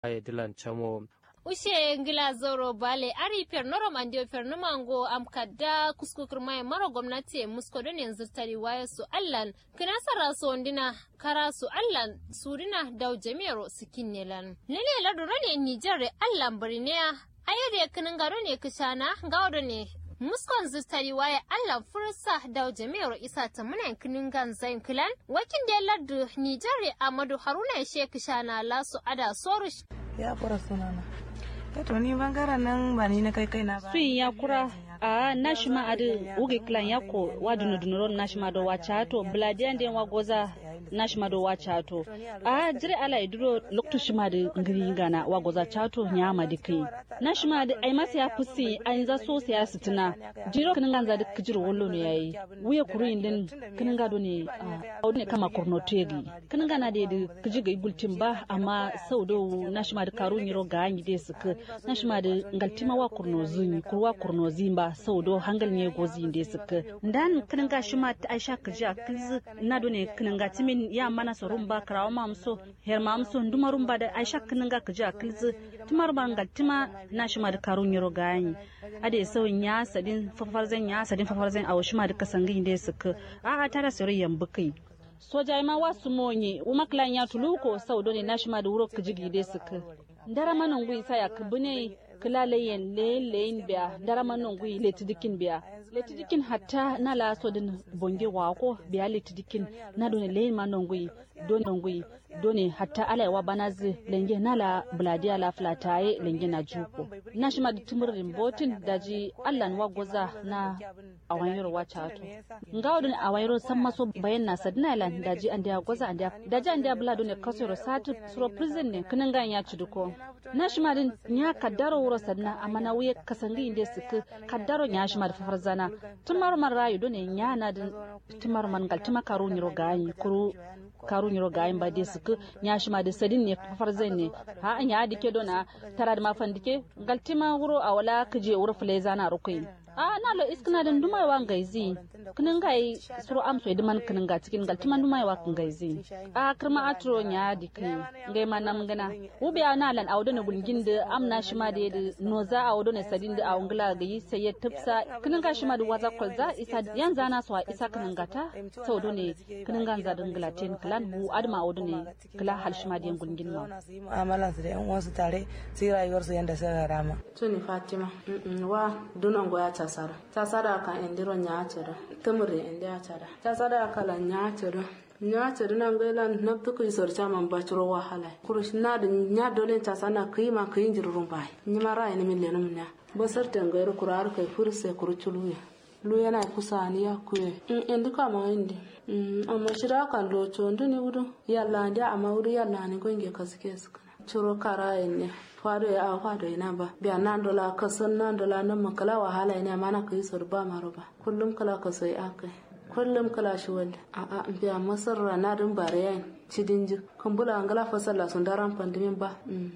ay dilan chamo ushe ngila zoro bale ari pernoro mandio pernumango am kadda kuskukur mai maro gwamnati musko don yanzu tari waya su allan kina sara su ondina kara su allan surina daw jami'aro sikin nelan lele laduro ne nijar allan birniya ayade kinin garo ne kishana gawo ne muskon zistari waya allan fursa daw jami'aro isa ta muna kinin gan zain kilan wakin da lardu nijar amadu haruna shek shana lasu ada sorush ya kura sunana to ni bangaren nan ba ni na kai kai na ba sun ya kura a nashima adi uge klan yako wa dunu dunuro nashima do wa chato bladian den wa goza nashima do wa chato a jire ala iduro lokto shima de ngiri ngana wa goza chato nyama de kai nashima de ai masa ya fusi an za so sai ya sitina jiro kin ganza de kijir wollo ne yayi wuya kuru indin kin ga do ne a ne kama kurno tegi kin gana de de kiji ga igultin ba amma sau do nashima de karu nyiro ga anyi de suka nashima de ngaltima wa kurno zuni kurwa kurno zimba sau do hangal ne gozi inde suka dan kinin ga shi ma ta aisha kaji a kilzi na do ne kinin ga timin ya mana so rumba karawa ma muso her ma muso nduma rumba da aisha kinin ga kaji a kilzi tumar ba ngal tima na shi ma da karun yaro gani ade sau ya sadin fafarzan ya sadin fafarzan a washi ma da kasangi inde suka a a tara sori yambu kai soja ma wasu monye uma klan ya tuluko sau do ne na shi ma da wuro kaji ide suka ndara manan gwi sa ya kabune kila leyen leyen leyen biya dara manon gui letidikin biya letidikin hatta na la so din bonge wako biya letidikin na done leyen manon gui don gui done hatta ala wa banazi lenge na la bladia la flataye lenge na juko na shima da tumurin botin daji allan wa goza na awanyiro wa chato ngawo don awanyiro san maso bayan na sadina lan daji an da goza an da daji an da bla done kasoro satu suro prison ne kinan gan ya ciduko na shima din nya kaddaro wuro sadna amma na wuye kasangi inde suka kaddaro nya shima da fafar zana tumar man rayu done nya na din tumar man gal tuma karu nyiro gayi kuru karu nyiro gayin ba de suka nya shima da sadin ne fafar zan ne ha anya dike dona tara da mafan dike gal tima wuro a wala kije wuro fule zana rukai a na lo iskina din dumai wa ngaizi kinin gai suru amso idiman kinin ga cikin gal timan dumai wa kin gaizi a kirma atro nya dikai ngai manam gana ubi na lan awdo ne bulgin da amna shi ma da noza awdo ne sadin da awngla ga yi sai ya tafsa kinin ga shi ma da waza kolza isa yan zana so isa kinin gata sau do ne kinin ga za dingla ten klan bu adma awdo ne kala hal shi ma da bulgin ma mu'amalan su da yan uwansu tare sai rayuwar su yanda suka rama tuni fatima wa dunan goya tasara tasara kan indiro nya tere tumure inde atara tasara kala nya tere nya tere nan gela nabtu ku isor chama bachro wahala kurush na da nya dole ta sana kima kayin jirurun bai nyima rai ne min lenum nya basar tangayar kurar kai furse kuruchuluya lu yana kusa ni ya kuye in indi kama indi amma shira kan lo chondo ni wudu yalla ndia amma wudu yalla ni gonge kasike suka churo kara ne fado ya awa fado ina ba biya nan dola kasan nan dola nan makala wahala ina mana kai sor ba maro ba kullum kala ka sai akai kullum kala shi wanda a a biya masarra na dun bare yayin cidin ji kan bula angala fasalla sun daran pandimin ba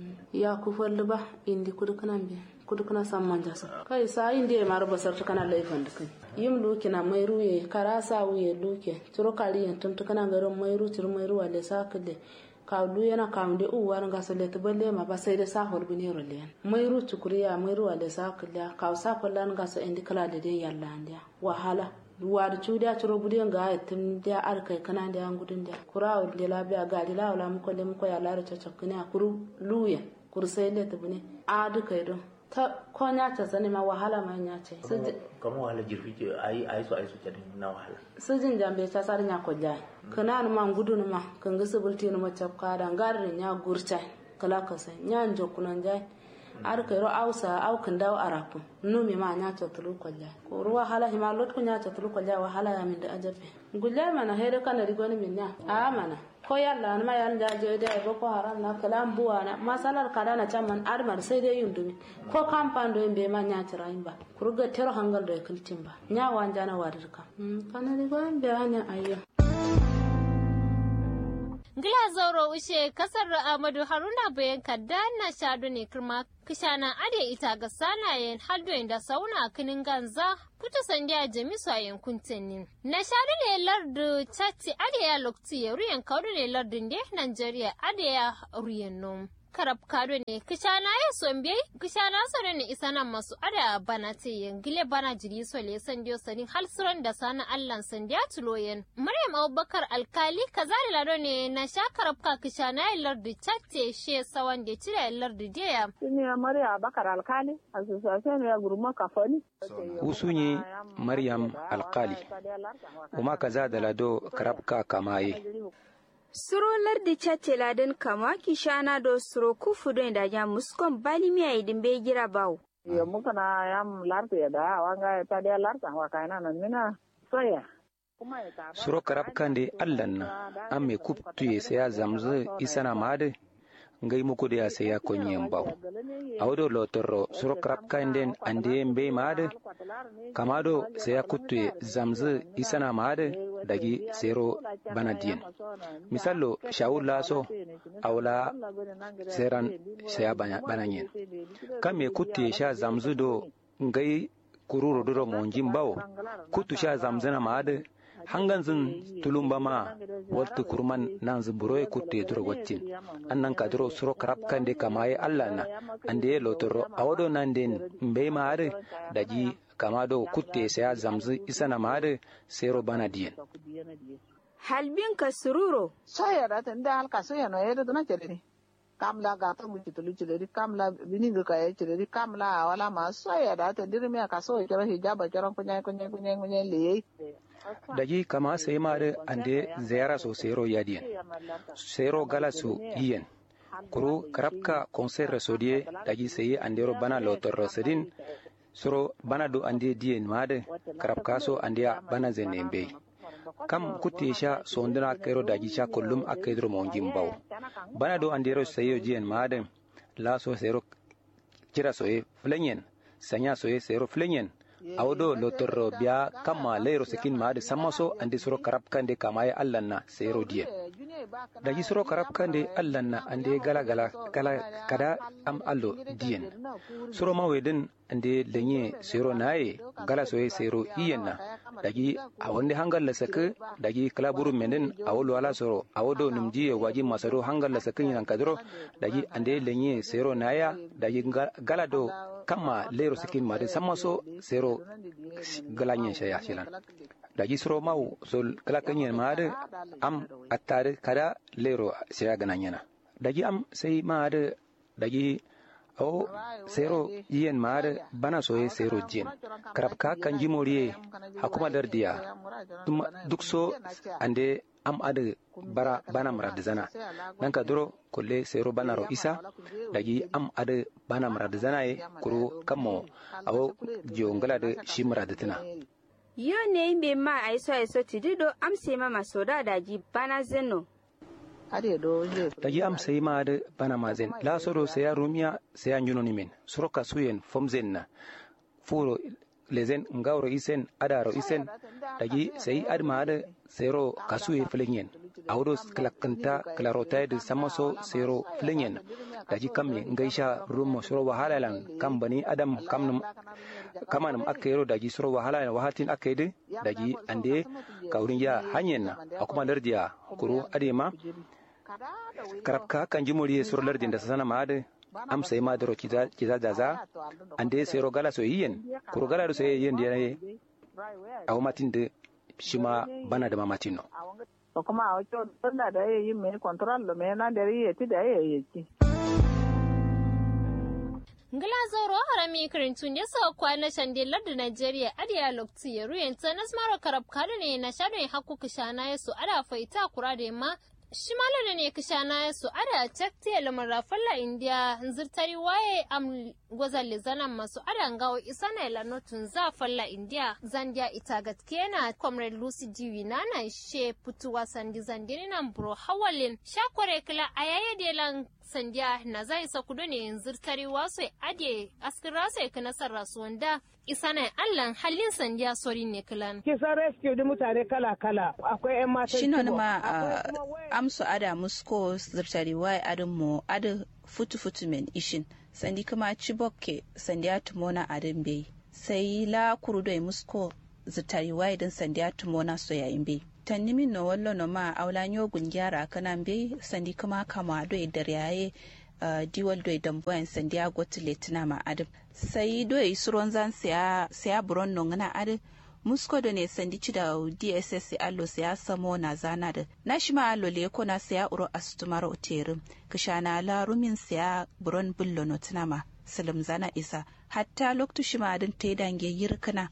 ya ku falli ba indi kudu kanan biya kudu kana san manja sa kai sa indi ya mara basar kana laifin da kai yim luki na mai ruye kara sa wuye luke turo kari yan tuntu kana garin mai ru turo mai ruwa le sa kille ka du yana kam de u war nga sole to balle ma ba sai da sa hor bini ro len mai ru tukuriya mai ruwa le sa kille ka sa fallan nga sa indi kala da de yalla ndia wahala wari cuuɗi coro budi nga etim dia ar kai kana dia ngudun dia kura o de la bia ga la wala mu ko le mu ko ya laro cocok kini kuru luya kuru sai le to bune a du kai do ta ko nya ta sani ma wahala ma nya ce kama wahala jirfi ce ayi ayi so ayi so cadin na wahala sujin jambe ta sar nya ko jai kana ma ngudun ma kan ga subulti no ma chapka da ngar nya gurta kala ka sai nya njokunan jai ar kai ro ausa au kan dawo arapu nu mi ma nya to tulu kolja ko ruwa hala hima lot ko nya to tulu kolja wa hala ya min da ajabe gulle mana hele kana ri goni min nya a mana ko yalla ma yan da je da go ko haram na kalam buwa na masalar kada na chaman armar sai dai yundumi ko kampan do be ma nya tira ba kurga tero hangal do kultin ba nya wanja na wadirka kana ri goni be hanya ayyo Ngila zauro ushe kasar Amadu Haruna bayan kadda na shadu ne kirma kishana ade ita ga sanayen haldoyin da sauna kinin ganza puta sandiya jamisu a yankun tenin. Na shadu ne lardu chatti ade ya lokti ya ruyan kaudu ne lardun da Nigeria ade ya ruyan nom. karab kado ne kishana ya sombe kishana so ne isana masu ada bana te gile bana jiri so le san dio sanin halsuran da sana allan san dia tuloyen maryam abubakar alkali kazali lado ne na sha karab ka kishana ya lardi chatte she sawan de tira lardi dia Sini Maria Abakar Alkali, Association ya Guruma Kafoni. usunyi maryam alkali uma kaza da lado karabka kamaye Suro lardi chatte ladan kama kishana do suro kufu don da ya muskon bali miya idin bai gira bawo. Ya muka na yam larta ya da wanga ta da larta wa kaina nan mina soya. suro karabkan de allan na an me kuptuye saya zamzu isana made ngai muku da ya saya konyen baw awdo lotorro suro karabkan den ande mbe made kamado saya kuttuye zamzu isana made dagi sero banadiyen misallo shawul laso awla seran saya bananyen kam me kuttuye sha zamzu do ngai kururo duro monjin bawo kuttu sha zamzana made hangan zin tulumba ma wattu kurman nan zuburo kutte duro wattin annan ka duro suro karab kande kamaye allah na ande lotoro awodo nan den mbe maare daji kama do kutte saya zamzu isana maare sero bana diyen Halbin ka sururo. Soya da tan da halka soya no yero na chere kamla ga ta mu kitulu chere kamla bini ga kaya chere kamla wala ma soya da tan dirmi ka soya kira hijaba kira kunya kunya kunya kunya le daji kama sai mare ande ziyara so sero yadiyen sero gala so iyen kuru karabka conseil sodie daji sai andero bana lotor sedin soro bana do ande diyen made karabka so andia bana zenembe kam kutte sha sondina kero daji sha kullum akedro monjin baw bana do andero sayo jiyen made la so sero kira soye flenyen sanya soye sero flenyen awdo lotorro biya kamma leyro sekin maade sammaso andi soro karab kande kamaye allanna sero diye daji soro karab kande allanna ande gala gala gala kada am allo diyen soro maweden ande lenye sero naye gala soye sero iyenna daji awonde hangal la sake daji kala buru menden awolo ala soro awodo num diye waji masaro hangal la sake yinan kadro daji ande lenye sero naya daji gala do kama lero sikin made sammaso sero galanyen shaya shilan daji soro mau sol kala kanyen made am attare kada lero shaya gananyana daji am sai made daji o sero yen mare bana soye sero jien karab ka kanji moriye hakuma dardiya duk so ande am ade bara bana murad zana dan ka duro kulle sero bana ro isa dagi am ade bana murad zana ye kuro kamo awo jongala de shi murad tina Yo ne imbe ma aiso aiso tidido am se ma masoda daji bana zeno. daji am sai ma da bana mazen la soro sai ya rumiya sai ya nyuno nimen soro kasuyen fomzen na furo lezen ngawro isen adaro isen daji sai adma da sero kasuye flenyen awdo klakanta klarota da samaso sero flenyen daji kamme ngaisha rumo soro wahala lan kam bani adam kamnum kamanum akayro daji soro wahala wahatin akayde daji ande kawrin ya hanyen na akuma lardiya kuro adema karabka kan jimori sur lardin da sana maade am sai ma daro kiza kiza daza ande sai ro gala so yiyen kuro gala so yiyen da ne aw matin de shima bana da mamatin no ko kuma a wato tunda da yayi mai control lo me na da yayi ti da yayi ki ngila zoro harami karintun ne sa kwana shande lardu Najeriya adiya lokti ya ruyen ta nasmaro karab kada ne na shadon hakku kishana ya su ada faita kura da ma shimala ne kishana ya su ada takte lamar rafalla india zirtari waye am gwazal zanan masu ada ngawo isana ila notun za falla india zandia ita gatkena comrade lucy jiwi nana she putuwa sandi zandini nan bro hawalin shakware kila ayaye delan sandiya na zai sa kudu ne zirtari wasu ade askira sai ka nasar rasuwanda isa na allan halin sandiya sori ne kilan. Kisan rescue da mutane kala-kala akwai 'yan matan Shi ne ma amsu ada musko zirtari wai adin mu adin futu-futu men ishin sandi kuma cibokke sandi ya tumona adin bai sai la kurudo musko zirtari wai din sandi ya tumona so yayin bai. tanni min no wallo no ma awla nyogun gyara kanan be sandi kuma kama do e der yaye uh, diwal doi dambuwan sandiya gotule tuna ma adin sai doi suron zan siya siya buron nongana adin musko da ne sandi ci da dss allo siya samo na zana da na shi ma allo le ko na siya uro astumar oterin kishana la rumin siya buron bullo no tuna ma salim zana isa hatta loktu shi ma adin te dange yirkana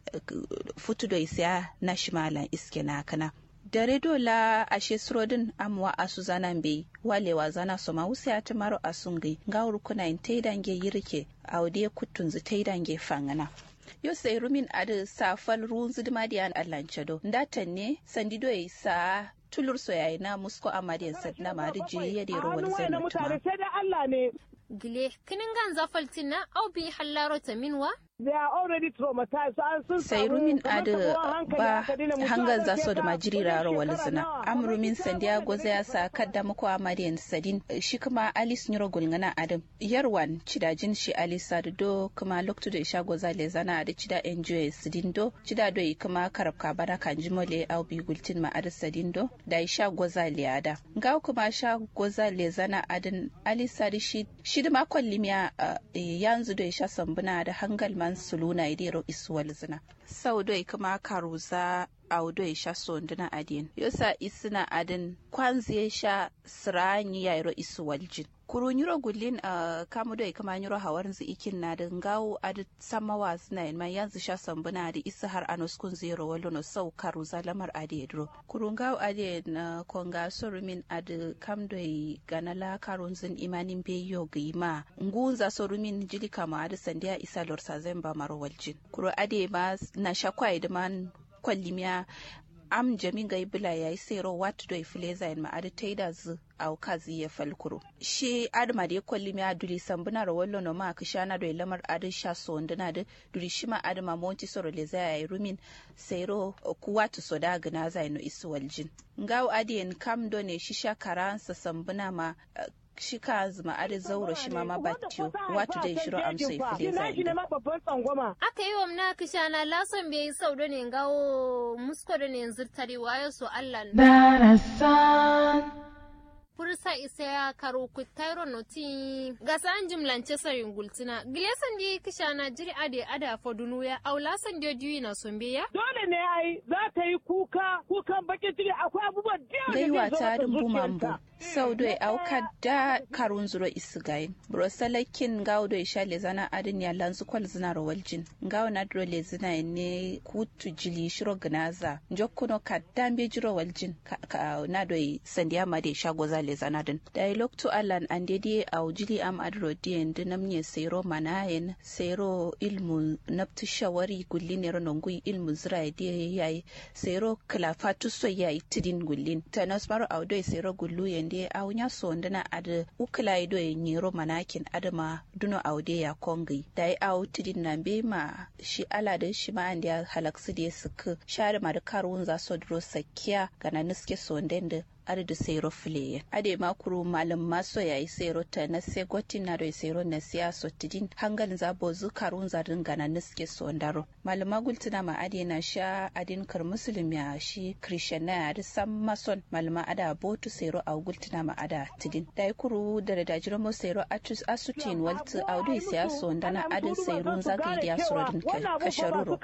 futu da siya na shi ma lan iske na kana da redo la ashe surodin amwa asu zanan bai walewa zana soma wusi ya tamaro asungai ngawur kuna in taidange yirke aude kutunzu taidange fangana yo sai rumin adu safal ruwan zuduma diyan allancedo ndatan ne sandido ya sa tulur soyayi na musko amadiyan sadna mari jiri ya dero wani zai mutane sai da Allah ne gile kinin gan zafaltin na au bi hallaro ta minwa they are already traumatized an sun sai rumin adu ba hangar za so da majiri raro wali zina am rumin sandiago zai sa kadda muku amadiyan sadin shi kuma alice nyoro gulngana adam yarwan cidajin shi alice do kuma loktu da isha goza le zana da cida enjoy sidin do cida do kuma karabka bana kan jimole au bi gultin ma adu sadin do da isha goza le ada ga kuma sha goza le zana adin alice sadi shi shi da makon limiya yanzu da isha sambuna da hangal man suluna idero isuwal zina sau doi kuma karuza audoi sha sonduna adin yosa isina adin kwanzi sha siranyi yairo isuwal jin kuru nyuro gullin uh, kamu doi kama nyuro hawar zi ikin na da ngawo adi samawa suna yin ma yanzu sha sambuna da isa har anos kun zero walo no sau karuza lamar adi edro kuru ngawo adi na konga sorumin adi kam doi ganala karun zin imanin beyo ga ima ngunza sorumin jili kama adi sandiya isa lorsa zemba maro waljin kuru adi ma na shakwai da man kwallimiya am jamin ga ibila ya yi sero watu do ifileza en ma'adi taida zu au kazi ya falkuro shi adama da ya kwalli mi aduli sambuna ro wallo no ma kishana do lamar adi sha so ndana da duri shi ma adama monti soro le za ya rumin sero kuwatu so da gina za no isu waljin ngaw adien kam do ne shi sha karansa sambuna ma shi ka zuma are zauro shi ma ma battiyo wato dai shiro amsa ifile za aka yi wa mna kishana lason bai sau da ne gawo musko da ne zurtari wayo so Allah darasan fursa isa ya karo ku tairo noti gasa an jimlance sarin gultina gilesan di kishana jiri ade ada fodunu ya aula san da diyu na sombe ya dole ne ai za ta yi kuka kukan bakin ciki akwai abubuwan da gaiwa ta dumbu mambo sau doi auka da karun zuro isigayin brosalakin gawo doi sha lezana adin ya lanzu kwal zina rawaljin gawo na dro lezina ne kutu jili shiro gnaza jokkuno ka dambe jiro waljin na doi sandiya ma de sha goza lezana din dialog to alan an dede au jili am adro dien dinamnye sero manayen sero ilmu naptu shawari gullin ero nongui ilmu zira de yayi sero klafatu so yayi tidin gullin tanas maro au doi sero gullu yende au nya sondana ad ukla do nyero manakin adama duno aude ya kongi dai au tidin na be ma shi ala da shi ma ande halaksu de suku share ma da karun za so dro sakkiya kana niske sondende ada da sero file ade makuru malam maso yayi sero ta na se gotin na do sero na siya so tidin hangal za bo zu karun za dinga na niske so ndaro malam magultina ma ade na sha adin kar muslim ya shi christian na ya sam mason malama ada botu sero a gultina ma ada tidin dai kuru da da jiro mo sero atus asutin waltu audu siya so ndana adin sero za ga idiya surodin kasharuro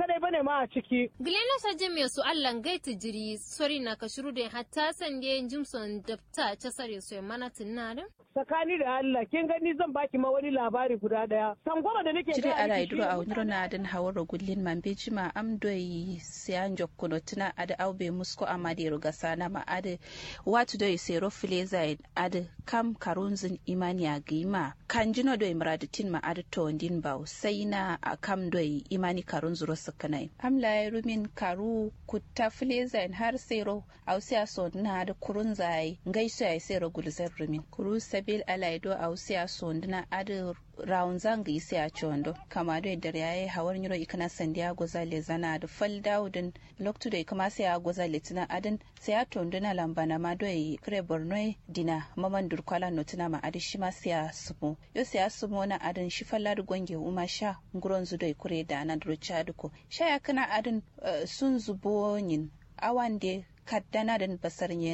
Gilena saje me su Allah gaiti jiri sori na kashuru da hatta sande Jimson dafta ta sare su mana tunarin? Tsakani da Allah, kin gani zan baki ma wani labari guda daya. Sangoma da nake Jire ala iduro a wani rana adin hawar gullin man bejima am doyi siyan jokkuno tuna ada aube musko amade ruga sana ma ade watu doyi sero fileza ade kam karunzin imani a gima kanjino doyi muradatin ma ade to ndin baw sai na kam doyi imani karun zuro sakanai am la rumin karu kutta fileza har sero ausiya so na da kurun zai ngaiso ya sero gulzar rumin kuru sabil alaido ausiya so ndina ade rawun zanga isi a chondo kama do da yayi hawar nyiro ikana sandiya goza le zana da fal daudin loktu da kama sai a goza le tina adin sai a tondo na lambana ma do yi kre borno dina maman durkwala no tina ma adi shi ma sai a sumo yo sai a sumo na adin shi falla da gonge uma sha nguron zu do kure da na duro chaduko sha ya kana adin sun zubo yin awan de kaddana da basar yana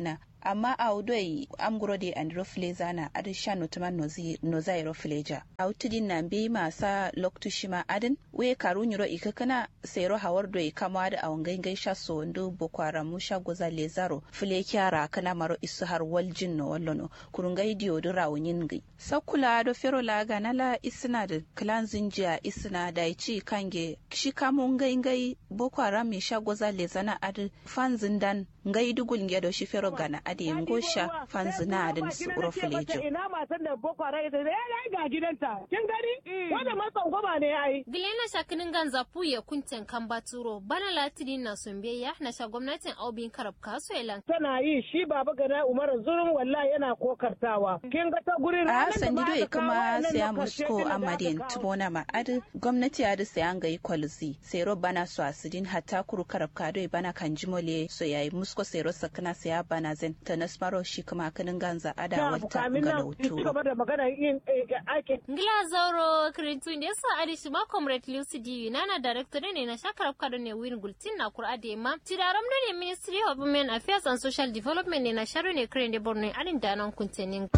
amma a udoi amguro de andro fleza na adin sha notuman nozairo fleja a utudin na bi masa loktu shima adin we karu nyuro ikakana sero hawar do kama da awon gangai sha so ndo boko haram sha goza lezaro fule kyara kana maro isu har waljin no wallono kurungai dio do rawunyin gai sakula do fero la ganala isna da clan zinjia isna da ci kange shi kamun ngai ngai boko haram mi sha goza lezana adin fanzin dan ngai dugul nge do shi fero gana adi ngosha fanzina adin su uro fulejo ina matan da boko haram ita ya ga gidanta kin gani wanda matsan goma ne ai Gilena shakinin ganza puye kunten kan baturo bana latini na sumbeya na sha gwamnatin aubin karab kaso elan. tana yi shi baba gana umar zurun wallahi yana kokartawa kin ga ta gurin a sandido e kuma saya musko amadin tumona ma adi gwamnati adi saya ga yi kwalzi sero bana so asidin hatta kuru karab kado e bana kan jimole so yayi musko sero sakana saya bana zen ta nasmaro shi kuma kanin ganza ada wata ga lauturo gaba da magana yin aikin Ngila zauro kirintun da yasa adi shi ma comrade Lucy D nana director ne na shakar kado ne win gultin na kura da ma tidaram da ne Ministry of Women Affairs and Social Development ne na sharo ne kiran da Borno adin da nan kuntenin.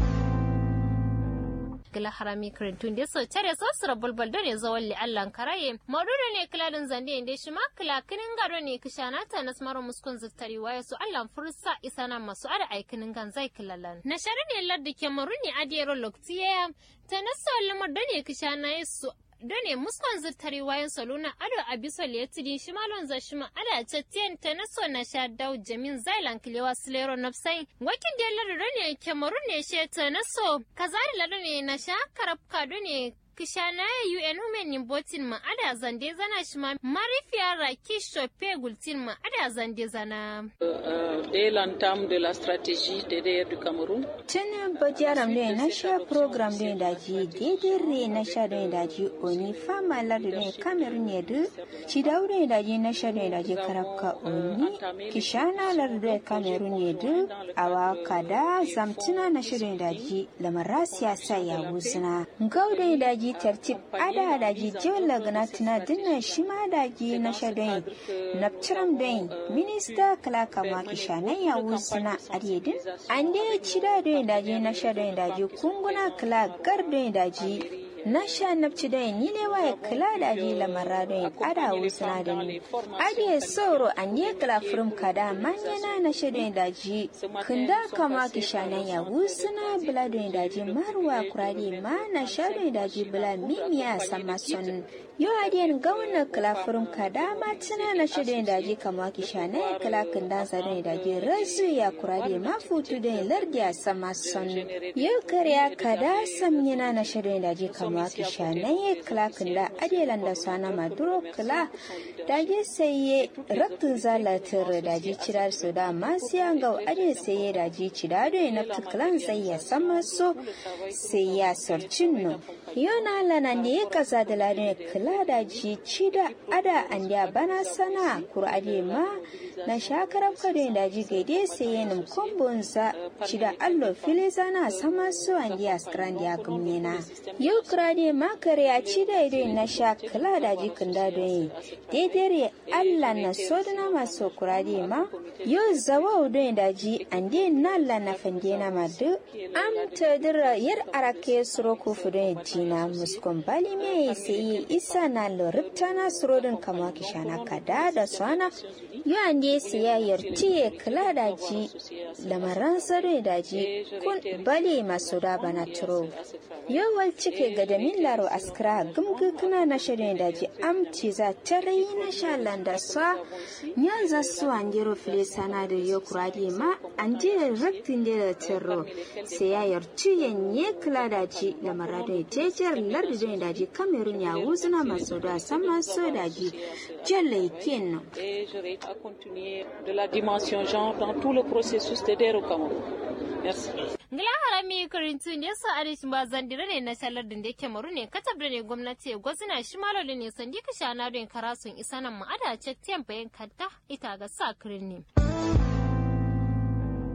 gila harami kirintun da so tare so sura bulbul da ne zawon li allan karaye maududu ne kiladin zande inda shi ma kila kinin gado ne kishana ta na smaro muskun zittari waye su allan fursa isana masu ada aikinin gan zai kilalan na shari ne ladda ke maru ne adiyaro loktiya ta na so lamar da ne kishana su done muskon zittari wayan saluna ado abiso liyatidi shimalon za shima ada chatien tenaso na sha dau jamin zailan kilewa silero nafsai wakin da ladu done kemaru ne she tenaso kazari ladu ne na sha karabka done kishana ya UN Women in Botin ma ada zande zana shi ma marifiya Raki Shope Gultin ma ada zande zana. Dès l'entame de la stratégie DDR du Cameroun. Tun bajaram ne na sha program ne da ji daidai re na sha ne da ji oni fama ladu ne Cameroon ne du ci daure da ji na sha ne da ji karabka oni kishana ladu ne Cameroon ne du awa kada zamtina na shirin da ji lamara siyasa ya wuzina. Gaude da ji tartib ada da ji jola gana tuna dinna shi ma da ji na shadai naptiram dai minista kala kama kishanan ya wuzina aryedin an dai ci da dai da ji na shadai da ji kunguna kala gar dai da ji na sha nafci dai ni ne waye kala da ji lamara dai ada wuzina da ni adiye soro an ye kala furum kada manyana na shadai da ji kunda kama kishanan ya wuzina bula dai da ji marwa kurade ma na shadai da ji bula mimiya sama son yo adiyan gauna kala furum kada ma tuna na shadai da ji kama kishanan ya kala kunda zadai da ji razu ya kurade ma futu dai lardiya sama son yo kariya kada samyana na shadai da ji kama kishanan ya kala kunda adiyalan da sana maduro kala da ji sai raktin zalatar da ji cirar su da masu yanga ade sai ya da ji cira da na tuklan sai ya sama so sai ya sarcin no yona lana ne ya kasa da ladin kula da ji cida ada an da bana sana kurade ma na shakarar kadin da ji gaide sai ya nim kombonsa cida allo fili zana sama so an da skran da gumne na yau kurade ma kare ya cida ido na sha kula da ji kunda don daidai Allah na sodana masu kurade ma yau zawa udon da ji ande nalla na fande na madu am tadira yar arake suro ku fudon jina muskon bali me sai isa na loripta na surodin kama kishana kada da sana yo ande siya yarti kala da ji lamaran sare da ji kun bali masu da bana turo yo wal cike ga da min laro askra gumgu kana na shirin da ji amci za tare na sha landa sa nyanza su anjero fili sana da yo kuradi ma anje raktin da terro sai ya yarci yanye kala da ji da marado tejer lardi da ji kamerun ya wuzuna masu da sama so da ji jalle ken Et j'aurai à continuer de la dimension genre dans tout le processus DDR au Cameroun. Merci. Ngila harami karintun da yasa arishin ba zandira ne na shalar da yake maru ne katab da ne gwamnati ya gwazina shi malo da ne sandi ka shana don karasun isa nan ma'ada cek tiyan bayan kanta ita ga sa kirin ne.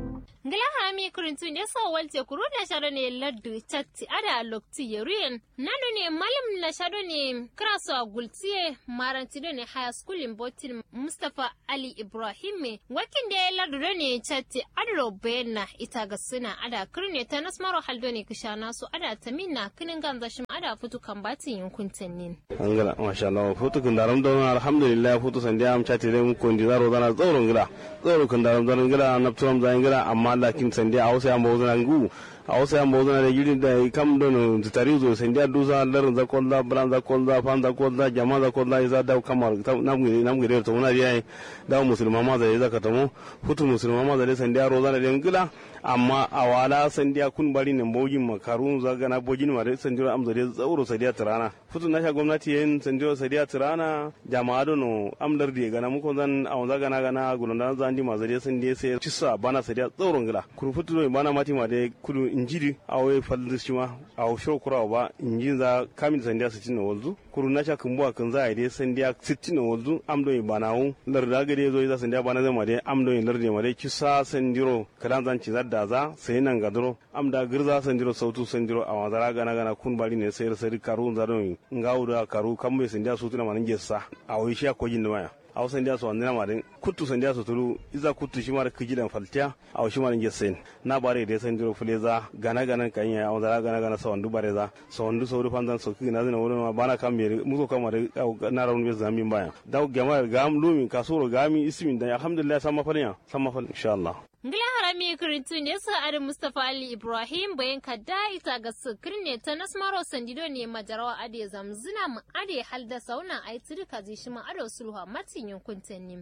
ngila hami kurintu ne so walte kuru na shado ne laddu chatti ada lokti yeruyen nado ne malam na shado ne kraso a gultiye maranti ne high school in botin mustafa ali ibrahim me wakin da ya laddu ne chatti adro bena ita ga suna ada kurne ta nasmaro haldo ne kishana su ada taminna kinin ganza shim ada futu kan batin yankun tannin angala masha Allah futu kun daram don alhamdulillah futu sandiya am chatti dai mu kondi zaro dana tsoro ngila tsoro kun daram don ngila napturam za ngila amma lakin sandiya a wasu yamba wuzuna ngu a wasu yamba wuzuna da yiri da kam don tutari zo sandiya duza larin za kolla bran za kolla fan za kolla jama za kolla isa da kamar namgire namgire to muna biya da musulma ma zai zaka tamo futu musulma ma zai sandiya rozana da ngila amma a wala sandiya kun bari ne bogin makarun zaga na bogin ma dai sandiya amza dai tsauro sadiya tirana futu na sha gwamnati yin sandiya sadiya tirana jama'a dono amdar da gana muko zan a wanza gana gana gulunda zan di ma zai sandiya sai cissa bana sadiya tsauro ngila kuru futu do bana mati ma dai kudu injiri a wai fallis shi ma a sho kura ba injin za kamin sandiya su cinna wanzu kuru na sha kumbuwa kan za a dai sandiya sittin wanzu amdo bana wu larda gade zo za sandiya bana zama dai amdo larda ma dai kisa sandiro kadan zan ci zadda za sai nan ga duro am da girza sandiro sautu sandiro a wazara gana gana kun bari ne sai sai karu zaro ngawu da karu kan mai sandiya su tuna manan gessa a wai shi ko jin maya a wasan dia su wandina madan kuttu sandiya su tulu iza kuttu shi mara kijilan faltiya a washi maran gessen na bare da sandiro fuleza gana gana kan ya a wazara gana gana sa wandu bare za sa wandu saudu fanzan so kina zina wurin ma bana kan mere muko kama da na rauni be zamin baya da gama gam lumi kasuro gami ismin da alhamdulillah sama falnya sama fal insha Allah Ngila harami kirintu ne su adin Mustapha Ali Ibrahim bayan kadda ita ga sukir ne ta nasmaro sandido ne majarawa ade zamzina mu ade halda sauna ai turka zai shi ma ado sulha matin yankun tanni.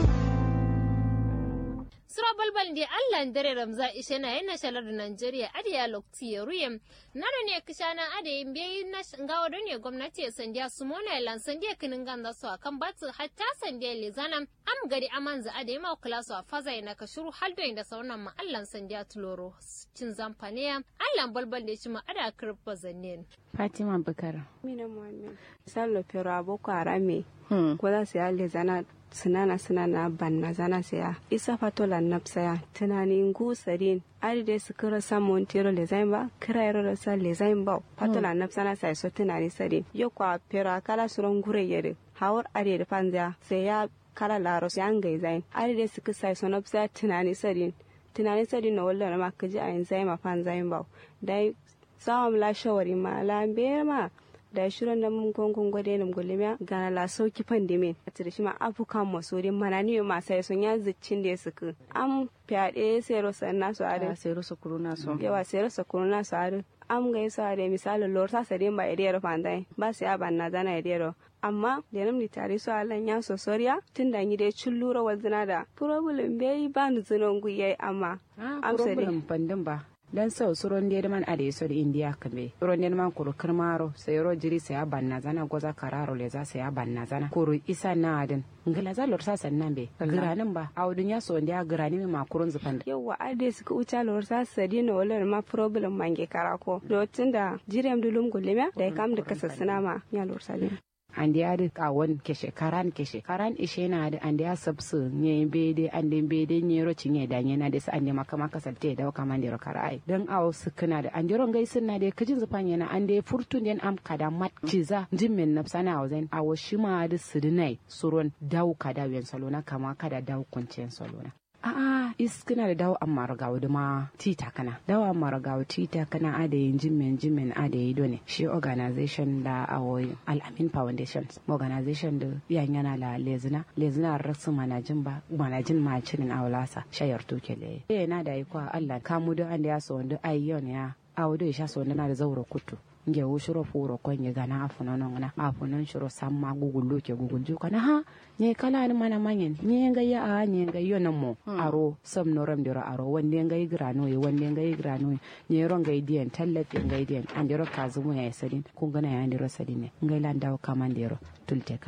Sura balbal da Allah dare Ramza ishe na yana shalar da Najeriya ade ya lokti ya ruyem. Nado ne kishana ade yin biyayi na ngawa don ne gwamnati ya sandiya su mona lan sandiya kinin ganda su akan batu hatta sandiya lezanam am gari amanza ade ma kula su a faza na kashuru haldo da saunan ma Allah sandiya tuloro cin zamfaniya Allah balbal da shi ma ada kirfa zannen. Fatima Bukar. Mina Muhammad. Sallo pero aboko arame. Ko za su yi lezana sinana sinana banna zana saya isa fatola napsaya tunanin gusarin ari de su kira samun tero lezain ba kira yaro da sa lezain ba fatola napsana sai so tunani sare yo kwa pero kala suron gure yere hawar ari da panza sai ya kala laro sai an gai zain ari de su kisa so napsaya tunani sare tunani sare na wallan ma kaji a yanzu ma panzain ba dai sawam la shawari ma la ma da shirin da mun gongon gwade nam golemiya gana la sauki pandemic a tire shi ma afukan masorin mana ni ma sai sun ya ziccin da suka am fyaɗe sai rosa na su are sai rosa kuruna so yawa sai rosa kuruna su are am ga yasa da misali lor sa sare ba idiyar fandai ba sai aban na zana idiyar amma da nam ni tare su alan ya so soriya tun da ni dai cin lura wazina da problem bai ba ni zinon guyai amma am sai pandin ba dan sau suron da man a da yaso da indiya kambe suron da man kuru kirmaro sai ro jiri sai banna zana goza kararo le za sai banna zana kuru isa na adin ngala za lor sasan nan be giranin ba a wadun ya so da girani mai makurun zufan yawa ade suka uca lor sa sadi na wala ma problem mange karako lotin da jirem dulum gulema da kam da kasassuna ma ya lor sadi ande ya ka won keshe karan keshe karan ishe na da ande ya sabsu nye bede ande bede nye ro cinye da nye na da sa ande maka maka salte da kama ande ro karai dan awo sukuna da ande ron gaisin na da kijin zufan yana ande furtun den am kada mat ciza jimmen na sana awo zain awo shima da sudinai suron daw kada wen salona kama kada daw kuncen salona a'a iskina da dawo amma ragawo da ma tita kana dawo amma ragawo tita kana adayin jimin jimin adayi done shi organization da awoyi al'amin foundation organization da yan yana la lezina lezina rasu manajin ba manajin ma cinin awlasa shayar tuke le yana da ikwa Allah kamu da an da ya so wanda ayyon ya awo da ya sha so na da zauro kutu nge wo shuro furo ko nye gana afuno nongna afuno shuro samma gugul luke gugul ju kana ha nye kala ni mana manyen nye nga ya a nye nga yo na mo aro sam no ram diro aro wande nga igrano ye wande nga igrano nye ro nga idien tallafi nga idien andiro kazumu ya sadin kun gana ya andiro sadin nga ila ndaw kamandiro tulte karaye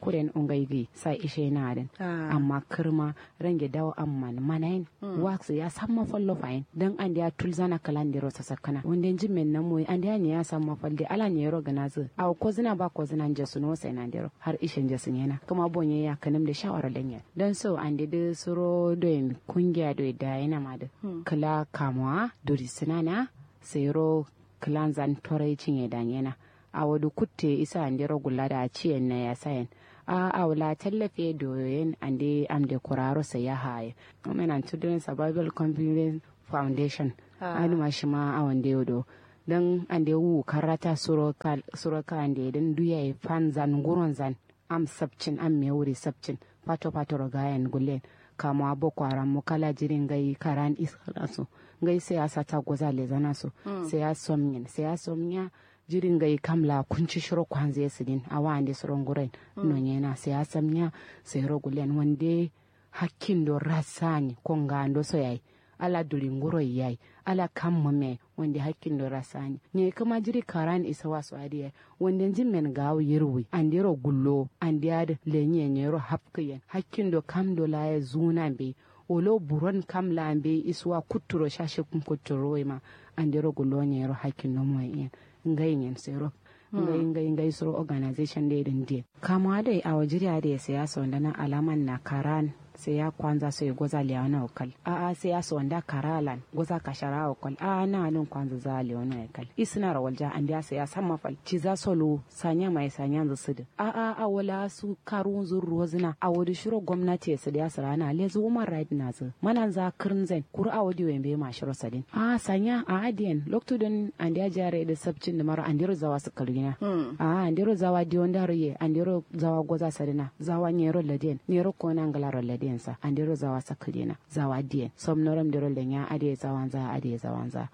kuren ungaigi sai ishe na den amma kirma range dawo amman manayin wax ya samma fallo fayin dan an ya tulzana kalandiro sa sakana wanda jimen na moy an ya ya samma falde ala ne ro ganazu aw ko zina ba ko zina je suno sai na dero har ishen je sun yana kuma bonye ya kanam da shawara lenya dan so an de suro do kungiya do da yana ma da kala kamwa dori sinana sai ro kilan zan torai cinye danyena a wadu kutte isa ande rogulla da ciyen na ya sayan a awla tallafe doyen ande amde kuraro sa ya haye women and children survival confidence foundation anu ma shi ma a wande yodo dan ande wu karata suro ka suro ka ande dan duya fan zan guron zan am sabcin am me wuri sabcin pato pato rogayen gulen kama abo kwaran mu kala jirin gai karan israsu gai sai ya sata goza le zana so sai ya somnyin sai ya somnya jirin gai kamla kunci shiro kwanze sidin awa ande suron guren no nyena sai ya samnya sai rogulen wande hakkin do rasani konga ando so yayi ala durin guro yayi ala kamma me wanda hakkin do rasani ne kama jiri karan isa wasu adiya wanda jin men gawo yirwi andiro gullo andiyad lenye nyero hapkiyen hakkin do kam do la ya zuna be olo buron kam la be iswa kuturo shashe kum kuturo ma andiro gullo nyero hakkin no mo yen ngai nyen sero ngai ngai ngai soro organization de din die kama dai a wajiri da siyasa wanda na alaman na karan sai ya kwanza sai goza leona okal a a sai ya so wanda karalan goza kashara okal a na nan kwanza za leona okal isna rawalja an da sai ya san mafal ci za solo sanya mai sanya zu sudu a a a wala su karun zu rozina a wadi shiro gwamnati su da sara na le zu human right na zu manan za kirnzen kur a wadi wembe ma shiro sadin a sanya a adiyan lokto don an da jare da sabcin da mara an diro zawa su kalgina a an diro zawa dion dariye an diro zawa goza sadina zawa nyero ladien nyero kona ngala ladien sa an diro zawa sakalina zawa dien som noram diro lenya ade zawanza ade zawanza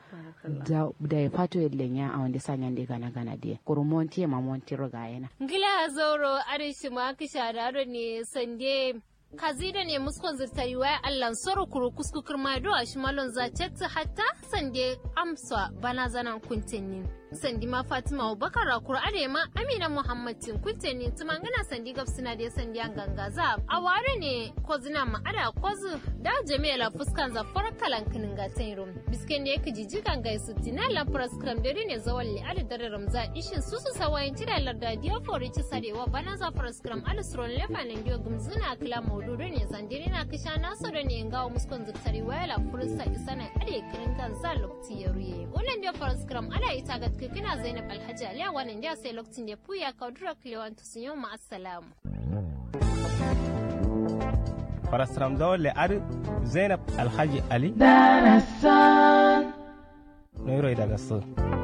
da ya fato lenya a wanda sanya de gana gana dien kuru monti ma monti roga yana ngila zoro arishi ma kisha daro ne sande kazida ne muskon zirtari waya allan soro kuru kusku kirma do a shimalon za hatta sande amsa bana zanan kuntinni sandi ma fatima abubakar rakur ma amina muhammadin kuntinni tumangana sandi gabsina da sandi an gangaza a ware ne ko zina ma ada kozu da jami'a fuskan za kalan kinin gatan rum bisken da yake jijigan gaisu tina la praskram dare ne zawalli ali dare ramza ishin susu sawayin tira larda diya fori ci sarewa bana za praskram ali suron lefa nan diyo gumzuna kila maududu ne zandiri na kisha naso da ne ngawo muskon ziktari waya la fursa isa na ade kirin kan za lokti ya ruye wannan diyo praskram ala ita ga kina zainab alhaji aliya wannan diya sai lokacin da puya kaudura kilewan tusiyon ma assalamu Farasram zawon ar Zainab Alhaji Ali. Darasan. Noiro daga su.